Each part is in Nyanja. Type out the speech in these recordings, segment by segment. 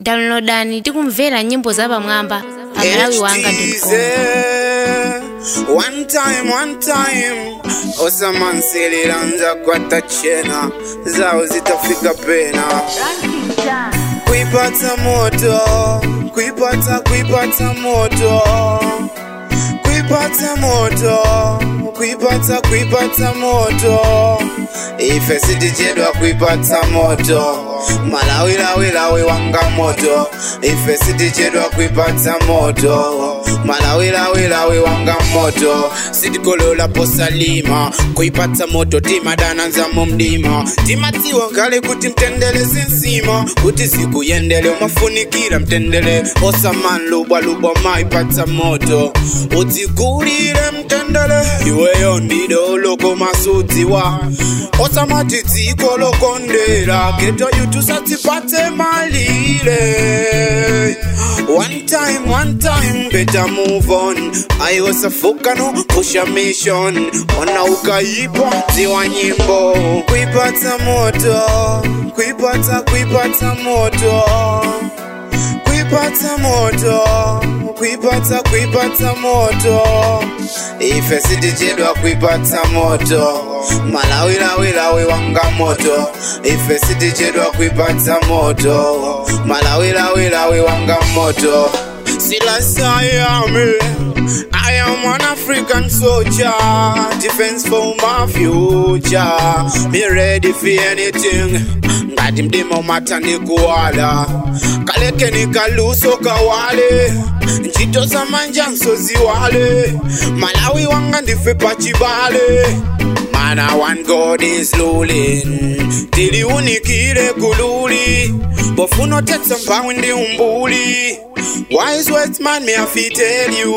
downloadani tikumvera nyimbo zapamwamba pa malawi wanga One time, one time osamansililanja kwata chena zao zitafika pena kuipata moto kuipata kuipata moto kuipata moto kuipata kuipata moto ife sitichedwa kuipata moto malawilawilawi wanga moto ife sitichedwa kuipata moto malawilawilawi wanga moto sitikolola posalima kuipata moto timadananza mu mdima timatiwa ngale kuti mtendele sinsima kuti siku yendele umafunikira mtendele osaman lubwa lubwa maipata moto utigulire mtendele iweyo ndido loko masudziwa osamati dziko lokondera geto yutu satipate malire one time one time better move on ayosafuka no pusha mission ona ukaipa ziwa nyimbo kuipata moto kuipata kuipata moto kuipata moto kuipata kuipata moto ife sitichedwa kuipata moto malawilawilawi wanga moto ife sitichedwa kuipata moto malawilawilawi wanga moto silasayame I am an African soldier, defense for my future. Be ready for anything. Ngati mdima umatani kuwala kaleke nikaluso kawale ntchito za manja nsoziwale malawi wanga ndife pachibale mana one god is ruling tiliunikire kululi bofuna otetsa mphawi ndi umbuli wise west man me afi tell you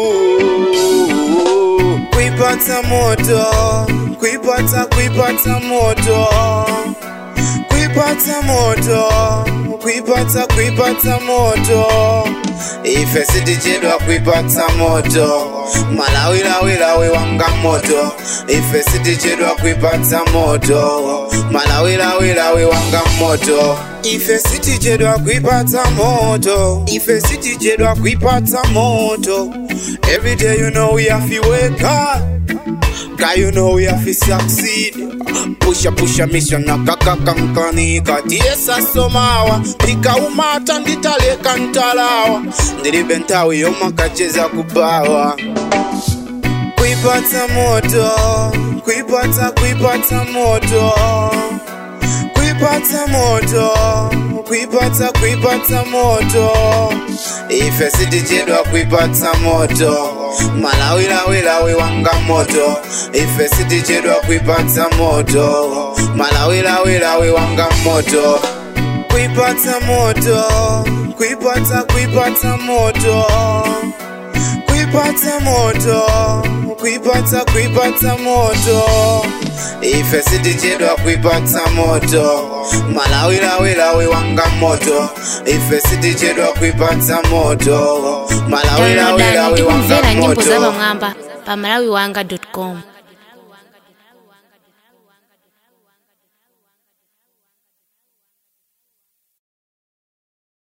kuipata moto kuipata kuipata moto kuipata moto kuipata kuipata moto ife sitichedwa kuipata moto malawilawilawi wanga moto ife sitichedwa kuipata moto malawilawilawi wanga moto ife sitichedwa kuipata moto ife sitichedwa kuipata moto every day you know we have to wake up Cause you know we have to succeed Pusha pusha mission na kakaka mkanika Tiesa somawa Pika umata nditaleka ntalawa Ndilibe ntawi yoma kacheza kubawa Kuipata moto Kuipata kuipata moto Kuipata moto Kuipata kuipata moto Ife sitichedwa kuipata moto malawilawilawi wanga moto ife sitichedwa kuipata moto malawilawilawi wanga moto kuipata moto kuipata kuipata moto kuipata moto kuipata kuipata moto ife sitichedwa kuipata moto malawilawilawi wanga moto ife sitichedwa kuipata moto downloadani malawilawilawi wanga tikumvera nyimbo moto zapamwamba pa malawi wanga com